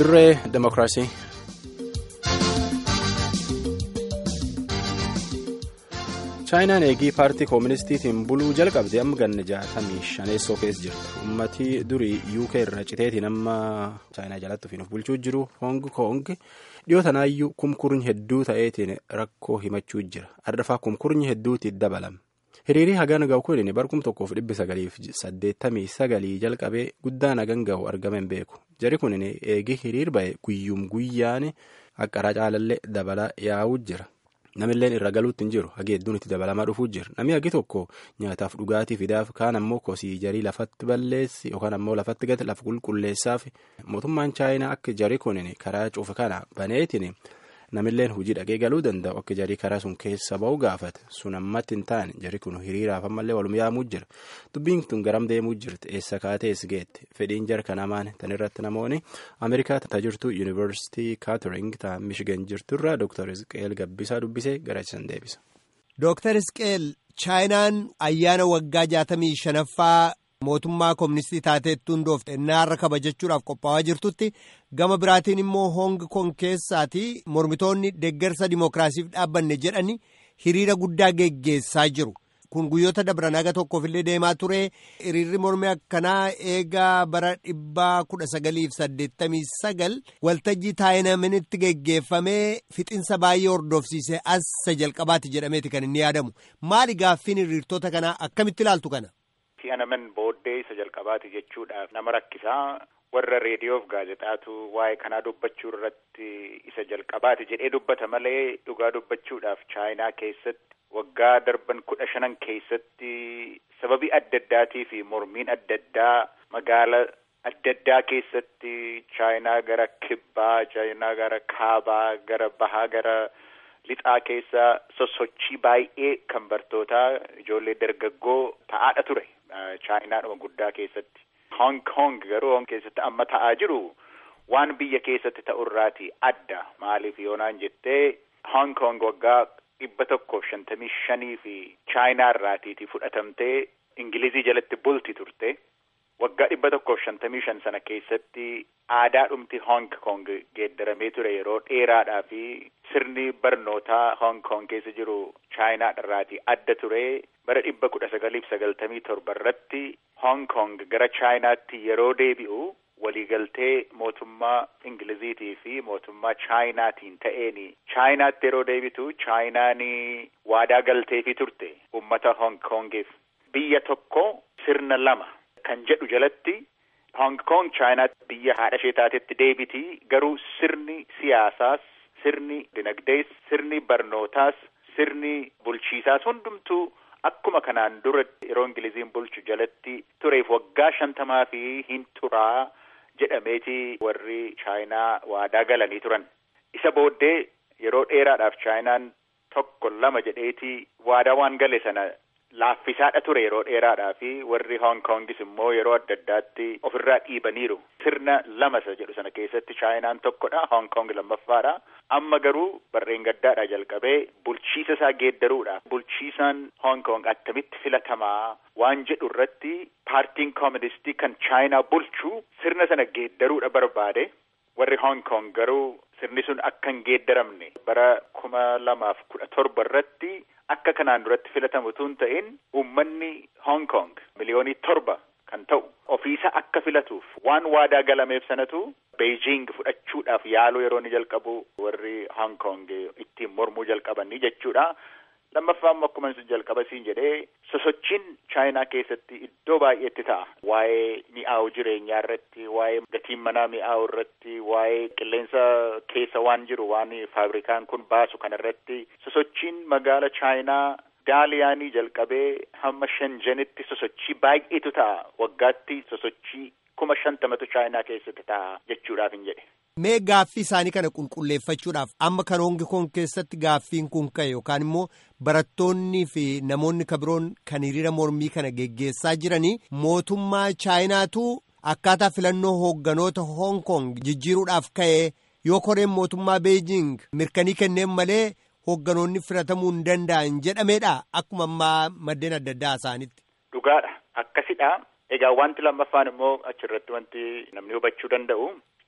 dirree demokiraasii. chaayinaan eegii paartii kooministiitiin buluu jalqabde amma ganna jaatamii shaneessoo keessa jirtu uummatii durii uk irra citeetiin amma chaayinaa jalatti ofiin of bulchuu jiru hoong koong dhiyoo tanaayyuu kumkurni hedduu ta'eetiin rakkoo himachuu jira ardafaa kumkurni hedduutti dabalame. hiriirii hagan ga'u kun barkum tokkoof dhibbi sagaliif saddeettamii sagalii jalqabee guddaan hagan ga'u argame hin beeku jari kun eegi hiriir ba'e guyyum guyyaan haqqaraa caalallee dabalaa yaa'uu jira namilleen irra galuutti hin jiru hagi hedduun itti dabalamaa dhufuu jira namni hagi tokko nyaataaf dhugaatii fidaaf kaan ammoo kosii jarii lafatti balleessi yookaan ammoo lafatti gati lafa qulqulleessaaf mootummaan chaayinaa akka jari kun karaa cufa kana baneetiin. namilleen hojii dhaqee galuu danda'u akka jarii karaa sun keessa ba'u gaafate sun ammatti hin taane jari kun hiriiraaf ammallee walum yaamuu jira dubbiin tun garam deemuu jirti eessa kaatees geette fedhiin jarka namaan tan irratti namoonni ameerikaa tajirtu yuunivarsiitii kaatering ta mishigan jirturraa dooktar isqeel gabbisaa dubbisee garachiisan deebisa. dooktar isqeel chaayinaan ayyaana waggaa jaatamii shanaffaa. mootummaa kooministii taateettuu hundoofte naarra kabajachuudhaaf qophaa'aa jirtutti gama biraatiin immoo hoong kong keessaati mormitoonni deeggarsa dimookiraasiif dhaabbanne jedhani hiriira guddaa geggeessaa jiru kun guyyoota dabran haga tokkoofillee deemaa ture hiriirri mormii akkanaa eegaa bara dhibbaa kudha sagaliif saddeettamii sagal waltajjii taayinaminitti geggeeffamee fixinsa baay'ee hordofsiise as jalqabaati jedhameeti kan inni yaadamu maali gaaffiin hiriirtota kanaa akkamitti ilaaltu kana. anaman booddee isa jalqabaati jechuudhaaf nama rakkisaa warra reediyoof gaazexaatu waa'ee kanaa dubbachuu irratti isa jalqabaati jedhee dubbata malee dhugaa dubbachuudhaaf chaayinaa keessatti waggaa darban kudha shanan keessatti sababii adda addaatii fi mormiin adda addaa magaala adda addaa keessatti chaayinaa gara kibbaa chaayinaa gara kaabaa gara bahaa gara lixaa keessa sossochii baay'ee kan bartootaa ijoollee dargaggoo ta'aadha ture. chaayinaadhuma guddaa keessatti hong kong garuu hong keessatti amma ta'aa jiru waan biyya keessatti ta'urraati adda maaliif yoonaan jettee hong kong waggaa dhibba tokkoof shantamii shanii fi chaayinaa irraatiiti fudhatamtee ingilizii jalatti bulti turte waggaa dhibba tokkoof shantamii shan sana keessatti aadaadhumti hong kong geeddaramee ture yeroo dheeraadhaa fi sirni barnootaa hong kong keessa jiru chaayinaa irraati adda ture bara dhibba kudha sagaliif sagaltamii torba irratti hong kong gara chaayinaatti yeroo deebi'u waliigaltee mootummaa ingiliziitii fi mootummaa chaayinaatiin ta'een chaayinaatti yeroo deebitu chaayinaan waadaa galteefi turte ummata hong kongiif biyya tokko sirna lama kan jedhu jalatti hong kong chaayinaatti biyya haadha ishee taatetti deebiti garuu sirni siyaasaas sirni dinagdees sirni barnootaas sirni bulchiisaas hundumtuu akkuma kanaan dura yeroo ingiliziin bulchu jalatti tureef waggaa shantamaa fi hin turaa jedhameeti warri chaayinaa waadaa galanii turan isa booddee yeroo dheeraadhaaf chaayinaan tokko lama jedheeti waadaa waan gale sana laaffisaadha ture yeroo dheeraadhaa fi warri hong kongis immoo yeroo adda addaatti ofirraa dhiibaniiru sirna lamasa jedhu sana keessatti chaayinaan tokkodha hong kong lammaffaadha amma garuu barreen gaddaadha jalqabee bulchiisa isaa geeddaruudha bulchiisaan hong kong attamitti filatamaa waan jedhu irratti paartiin kooministii kan chaayinaa bulchu sirna sana geeddaruudha barbaade warri hong kong garuu sirni sun akka hin geeddaramne bara kuma lamaaf kudha torba irratti akka kanaan duratti filatamu tun ta'in uummanni hong kong miliyoonii torba kan ta'u ofiisa akka filatuuf waan waadaa galameef sanatu beijing fudhachuudhaaf yaaluu yeroo ni jalqabu warri hong kong ittiin mormuu jalqabanii jechuudha. lammaffaa immoo akkuma jalqaba siin jedhee sosochiin chaayinaa keessatti iddoo baay'eetti ta'a waa'ee mi'aawu jireenyaa irratti waa'ee gatiin manaa mi'aawu irratti waa'ee qilleensa keessa waan jiru waan faabrikaan kun baasu kana irratti sosochiin magaala chaayinaa daaliyaanii jalqabee hamma shanjanitti sosochii baay'eetu ta'a waggaatti sosochii kuma shantamatu chaayinaa keessatti ta'a jechuudhaaf hin jedhe. Mee gaaffii isaanii kana qulqulleeffachuudhaaf amma kan hongi kong keessatti gaaffiin kun ka'e yookaan immoo barattoonnii fi namoonni kabiroon kan hiriira mormii kana geggeessaa jiranii mootummaa chaayinaatu akkaataa filannoo hoogganoota hong kong jijjiiruudhaaf ka'e yoo koreen mootummaa beejing mirkanii kenneen malee hoogganoonni filatamuu hin danda'an jedhameedha akkuma ammaa maddeen adda addaa isaanitti. Dhugaadha akkasidha. Egaa wanti lammaffaan immoo achirratti wanti namni hubachuu danda'u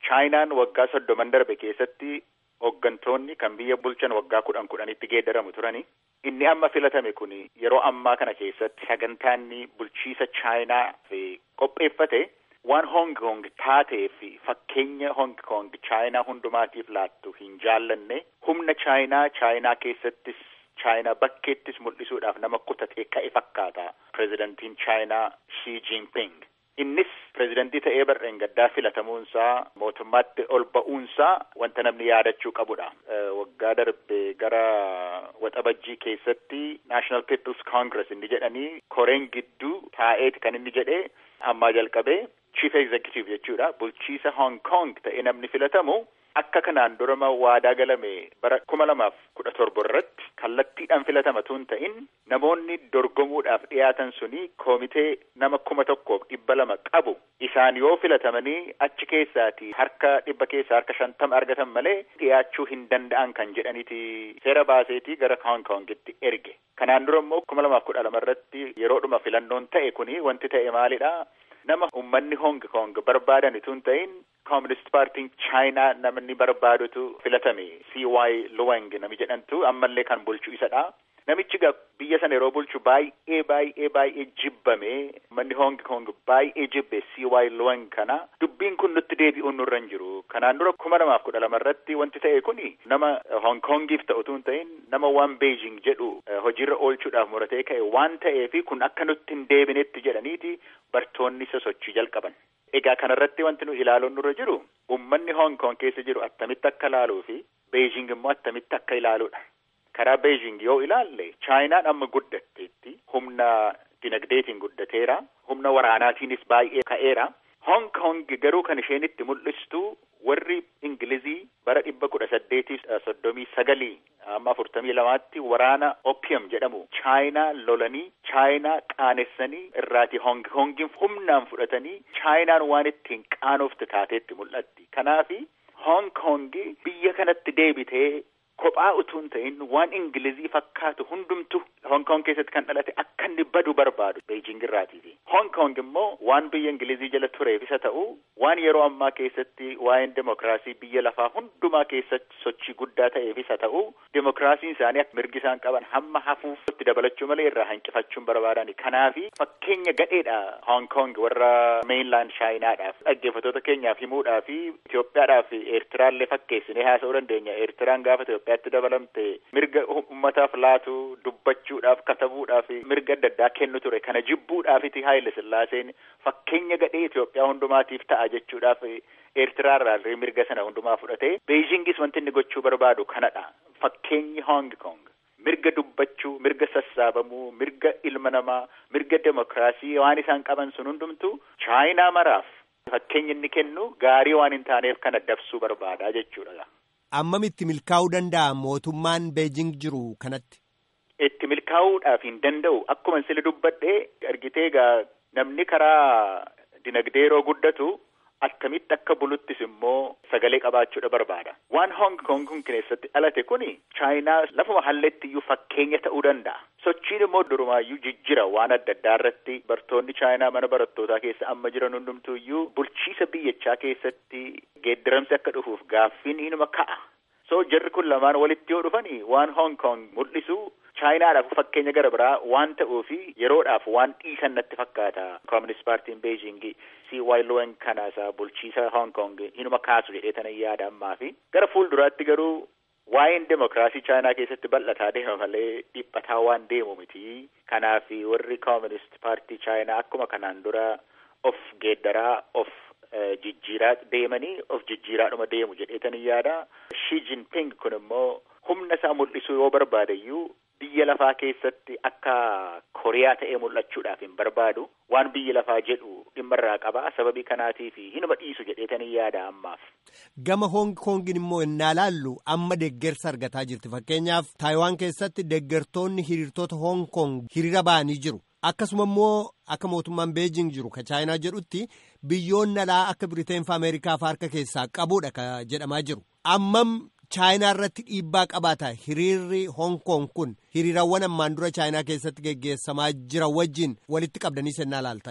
chaayinaan waggaa soddoman darbe keessatti hooggantoonni kan biyya bulchan waggaa kudhan kudhanitti geeddaramu turani. Inni amma filatame kun yeroo ammaa kana keessatti sagantaanni bulchiisa chaayinaa fi qopheeffate waan Hong Kong taatee fi fakkeenya Hong Kong chaayinaa hundumaatiif laattu hin jaallanne humna chaayinaa chaayinaa keessattis chaayinaa bakkeettis mul'isuudhaaf nama kutatee ka'e fakkaata pirezidantiin chaayinaa Xi Jinping. Innis pirezidantii ta'ee barreen gaddaa filatamuunsaa mootummaatti ol ba'uunsaa wanta namni yaadachuu qabudha. Waggaa darbe gara waxabajjii keessatti National People's Congress inni jedhanii koreen gidduu taa'eeti kan inni jedhee ammaa jalqabee Chief Executive jechuudha. Bulchiisa Hong Kong ta'ee namni filatamu akka kanaan durama waadaa galame bara kuma lamaaf kudha torba irratti kallattiidhaan filatamatu hin ta'in namoonni dorgomuudhaaf dhiyaatan suni koomitee nama kuma tokkoof dhibba lama qabu isaan yoo filatamanii achi keessaati harka dhibba keessaa harka shantama argatan malee dhiyaachuu hin danda'an kan jedhaniiti seera baaseetii gara Hong Kongitti erge. Kanaan dura immoo kuma lamaaf kudha lama irratti yeroodhuma filannoon ta'e kuni wanti ta'e maalidha? nama ummanni Hong Kong barbaadan itoo hin ta'in Communist Paartiin Chaayinaa namni barbaadutu filatame CY Luwang nami jedhantu ammallee kan bulchu isadha. Namichi biyya sana yeroo bulchu baay'ee baay'ee baay'ee jibbame ummanni Hong Kong baay'ee jibbe CY Luwang kana dubbiin kun nutti deebi'uun nurra hin jiru. Kanaan dura kuma lamaaf kudha lama irratti wanti ta'e kuni nama Hong Kongiif ta'u utuu hin ta'in nama waan Beijing jedhu hojiirra oolchuudhaaf muratee ka'e waan ta'eefi kun akka nutti hin deebinetti jedhaniiti bartoonni sosochii jalqaban. Egaa kanarratti wanti nu ilaaluun nurra jiru ummanni Hong Kong keessa jiru attamitti akka ilaaluu fi Beijing immoo attamitti akka ilaaluudha. Karaa Beijing yoo ilaalle Chaayinaan amma guddatteetti humna dinagdeetiin guddateera. Humna waraanaatiinis baay'ee ka'eera. Hong Kong garuu kan isheen itti mul'istu warri Ingilizii bara dhibba kudha saddeetii soddomii sagalii amma afurtamii lamaatti waraana opium jedhamu chaayinaa lolanii chaayinaa qaanessanii irraati Hong Kongin humnaan fudhatanii chaayinaan waan ittiin qaanofte taateetti mul'atti. Kanaafi Hong Kong biyya kanatti deebitee kophaa utuu hin ta'in waan Ingilizii fakkaatu hundumtu Hong Kong keessatti kan dhalate akka inni badu barbaadu Beijing irraatiifi. Hong Kong immoo waan biyya Ingilizii jala tureef isa ta'u waan yeroo ammaa keessatti waa'een demokiraasii biyya lafaa hundumaa keessatti sochii guddaa ta'eef isa ta'u demokiraasiin isaanii akka mirgi isaan qaban hamma hafuuf itti dabalachuu malee irraa hanqifachuun barbaadani. Kanaafi fakkeenya gadheedha Hong Kong warra mainland Chaayinaadhaaf dhaggeeffattoota keenyaaf himuudhaa fi Itoophiyaadhaaf Eertiraallee fakkeessinee haasa'uu dandeenya. Eertiraan gaafa Itoophiyaatti dabalamte mirga uummataaf laatu dubbachuudhaaf katabuudhaaf mirga adda addaa kennu ture. Kana jibbuudhaafiti Haayile Sillaaseen fakkeenya gadhee Itoophiyaa hundumaatiif ta'a jechuudhaaf Eertiraarraa mirga sana hundumaa fudhatee Beijingis wanti inni gochuu barbaadu kanadha. Fakkeenyi Hong Kong. mirga dubbachuu mirga sassaabamuu mirga ilma namaa mirga demokiraasii waan isaan qaban sun hundumtu chaayinaa maraaf fakkeenya inni kennu gaarii waan hin taaneef kana dabsuu barbaada jechuudha. Ammamitti milkaa'uu danda'a mootummaan Beejing jiru kanatti? Itti milkaa'uudhaaf hin danda'u akkuma sila dubbadhee argitee egaa namni karaa dinagdee yeroo guddatu akkamitti akka buluttis immoo sagalee qabaachuudha barbaada. Waan Hong Kong kun keessatti dhalate kuni chaayinaa lafuma halleetti iyyuu fakkeenya ta'uu danda'a. Sochiin immoo durumaayyuu jijjira waan adda addaa irratti bartoonni chaayinaa mana barattootaa keessa amma jiran hundumtuu iyyuu bulchiisa biyyachaa keessatti geeddaramsi akka dhufuuf gaaffiin inuma ka'a. So jarri kun lamaan walitti yoo dhufanii waan Hong Kong mul'isu chaayinaadhaaf fakkeenya gara biraa waan ta'uufi yeroodhaaf waan dhiisan natti fakkaata koominist paartiin beejingii CY Luwang kana isa bulchiisa Hong Kong inuma kaasu jedhee tana yaada ammaa fi gara fuulduraatti garuu waa'een demokiraasii chaayinaa keessatti bal'ataa deema malee dhiphataa waan deemu miti kanaaf warri koominist paartii chaayinaa akkuma kanaan dura of geeddaraa of jijjiiraa deemanii of jijjiiraadhuma deemu jedheetanii yaada. Shi Jinping kun immoo humna isaa mul'isuu yoo barbaadayyuu biyya lafaa keessatti akka Koriyaa ta'ee mul'achuudhaaf hin barbaadu waan biyya lafaa jedhu dhimma irraa qaba sababii kanaatiif hinuma dhiisu jedheetanii yaada ammaaf. Gama Hong Kongin immoo innaa laallu amma deeggarsa argataa jirti fakkeenyaaf Taayiwaan keessatti deeggartoonni hiriirtota Hong Kong hiriira ba'anii jiru. Akkasuma immoo akka mootummaan Beejing jiru ka Chaayinaa jedhutti biyyoonni alaa akka Biriteen fi Ameerikaa fi harka keessaa qabuudha ka jedhamaa jiru. Ammam Chaayinaa irratti dhiibbaa qabaata hiriirri Hong Kong kun hiriirawwan ammaan dura Chaayinaa keessatti geggeessamaa jiran wajjin walitti qabdanii sennaa laaltan.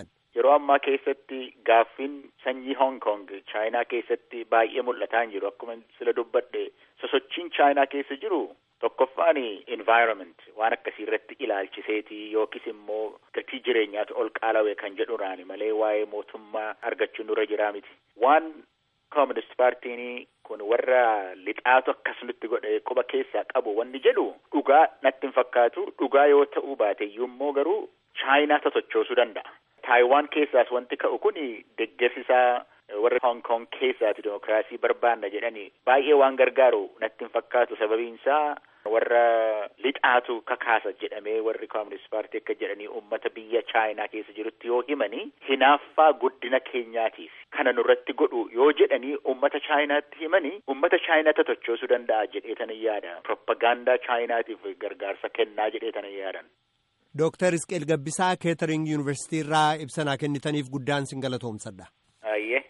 yeroo ammaa keessatti gaaffiin sanyii Hong Kong chaayinaa keessatti baay'ee mul'ataa jiru akkuma sila dubbadhe sosochiin chaayinaa keessa jiru tokkoffaan environment waan akkasii irratti ilaalchiseeti yookiis immoo gatii jireenyaatu ol qaala'e kan jedhuraani malee waa'ee mootummaa argachuun dura jiraa miti waan koominist paartiin kun warra lixaatu akkasumatti godhe quba keessaa qabu wanni jedhu dhugaa natti hin fakkaatu dhugaa yoo ta'uu baate iyyuu immoo garuu chaayinaa totochoosuu danda'a. Taayiwaan keessaas wanti ka'u kun deeggarsisaa warra Hong Kong keessaati dimokiraasii barbaanna jedhanii baay'ee waan gargaaru natti hin fakkaatu sababiinsaa warra lixaatu kakaasa jedhamee warri koominist paartii akka jedhanii uummata biyya chaayinaa keessa jirutti yoo himanii hinaaffaa guddina keenyaatiif kana nurratti godhu yoo jedhanii uummata chaayinaatti himanii uummata chaayinaa totochoosuu danda'a jedheetan yaada propagaandaa chaayinaatiif gargaarsa kennaa jedheetan yaadan. Dooktar Isqeel Gabbisaa Keetering Yuunivarsiitii irraa ibsanaa kennitaniif guddaan sin galatoomsadha. Ayyee